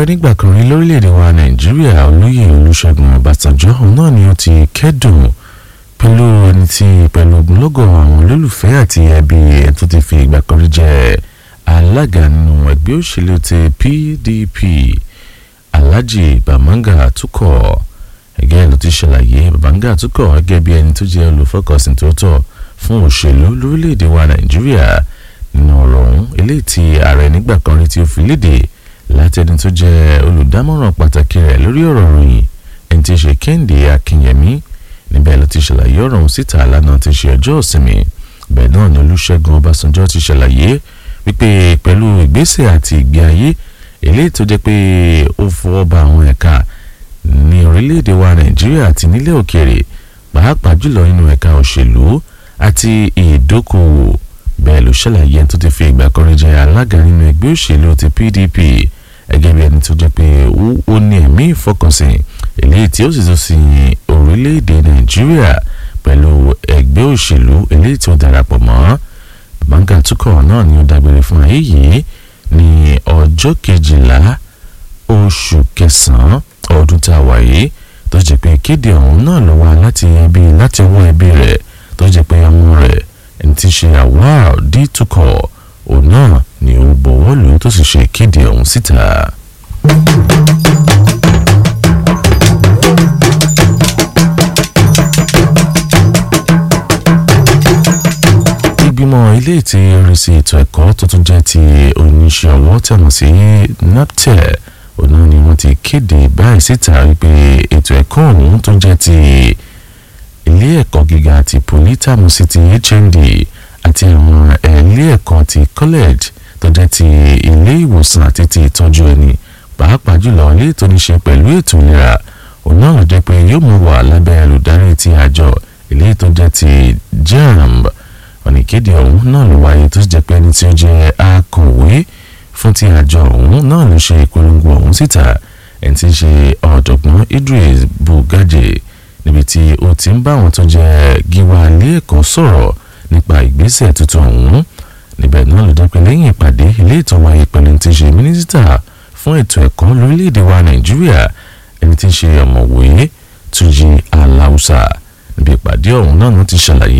nígbà kan rí lórílẹ̀‐èdè wa nàìjíríà olóyè olùṣègùn ọbásanjọ́ òun náà ni ó ti kẹ́dùn pẹ̀lú ẹni tí pẹ̀lú ogunlọ́gọ̀ àwọn olólùfẹ́ àti ẹbí ẹ̀ tó ti fi ìgbà kan rí jẹ́ alága nínú ẹgbẹ́ òṣèlú ti pdp alhaji bamanga tukọ̀ ẹgẹ́ ló ti ṣàlàyé bamanga tukọ̀ gẹ́gẹ́ bí ẹni tó jẹ́ olùfọkànsìn tó tọ́ fún òṣèlú lórílẹ̀‐èdè wa nàìjíríà nínú ọ̀rọ̀ ọ̀hún eléyìí tí ààrẹ nígbà kan rí tí ó fi léde láti ẹni tó jẹ́ olùdámọ̀ràn pàtàkì rẹ̀ lórí ọ̀rọ̀ ròyìn ẹni tí í ṣe kẹ́hìndé akínyẹmí níbẹ̀ ló ti ṣàlàyé ọ̀rọ̀ ọ̀hún síta lánàá ti ṣe ọjọ́ ìsinmi bẹ́ẹ̀ náà ni olùṣègùn ọbásanjọ́ ti ṣàlàyé wípé pẹ̀lú ìgbésẹ̀ àti ìgbé ayé eléyìí tó jẹ́ pé ó fọwọ́ ba àwọn ẹ̀ka ní orílẹ̀-èdè wa nàìjíríà àti nílẹ̀ òkèèrè pàápàá jùlọ nínú ẹ̀ka òṣèlú àti ìdókòwò bẹ́ẹ̀ ló ṣàlàyé ẹni tó ti fi ìgbà kan rí jẹ́ alága nínú ẹgbẹ́ òṣèlú ti pdp gẹ́gẹ́ bí ẹni tó jẹ́ pé ó ní ẹ̀mí ìfọkànsìn eléyìí tí ó sì tún sin orílẹ̀-èdè nàìjíríà pẹ̀lú ẹgbẹ́ òṣèlú eléyìí tí ó darapọ̀ mọ́ bàbáńgá túkọ̀ náà ni ó dágbére fún ayé yìí ní ọjọ́ kejìlá oṣù kẹsàn-án ọdún tá a wà yìí tó jẹ́ pé kéde ọ̀hún náà ló wá láti ẹbí láti ọwọ́ ẹbí rẹ̀ tó jẹ́ pé ọmọ rẹ̀ ẹni tí ń ṣe àwáà dí túkọ̀ òun náà ni ó bọ̀wọ́ lù ú tó sì ṣe ìkéde ọ̀hún síta. ìgbìmọ̀ ilé tí oríṣi ètò ẹ̀kọ́ tó tún jẹ́ ti oníṣẹ́ ọwọ́ tẹ̀mọ̀ sí naptep òun náà ni wọ́n ti kéde báyìí síta wípé ètò ẹ̀kọ́ ọ̀hún tó jẹ́ ti ilé ẹ̀kọ́ gíga ti politamu sí ti hnd àti àwọn ilé ẹ̀kọ́ ti college tó jẹ́ ti ilé ìwòsàn àti ti ìtọ́jú ẹni pàápàá jùlọ ilé tó ní ṣe pẹ̀lú ètò ìlera òun náà ló jẹ́ pé yóò mú wà lábẹ́ olùdarí ti àjọ ilé tó jẹ́ ti jamb ọ̀nà ìkéde ọ̀hún náà ló wáyé tó jẹ́ pé ẹni tí ó jẹ́ akọ̀wé fún ti àjọ ọ̀hún náà ló ṣe ìpolongo ọ̀hún síta ẹni tí ń ṣe ọ̀jọ̀gbọ́n Idris Bugaje níbi tí ó ti ń bá àwọn tó jẹ́ gíwá ilé ẹ̀kọ́ sọ̀rọ̀ nípa ìgbésẹ̀ tuntun ọ̀hún níbẹ̀ náà ló jẹ́ pé lẹ́yìn ìpàdé ilé ìtàn wáyé pẹ̀lú ti ṣe mínísítà fún ètò ẹ̀kọ́ lórílẹ̀‐èdè wa Nàìjíríà ẹni tí ń ṣe ọ̀mọ̀wé Túnjí Aláùsà níbi ìpàdé ọ̀hún náà ló ti ṣàlàyé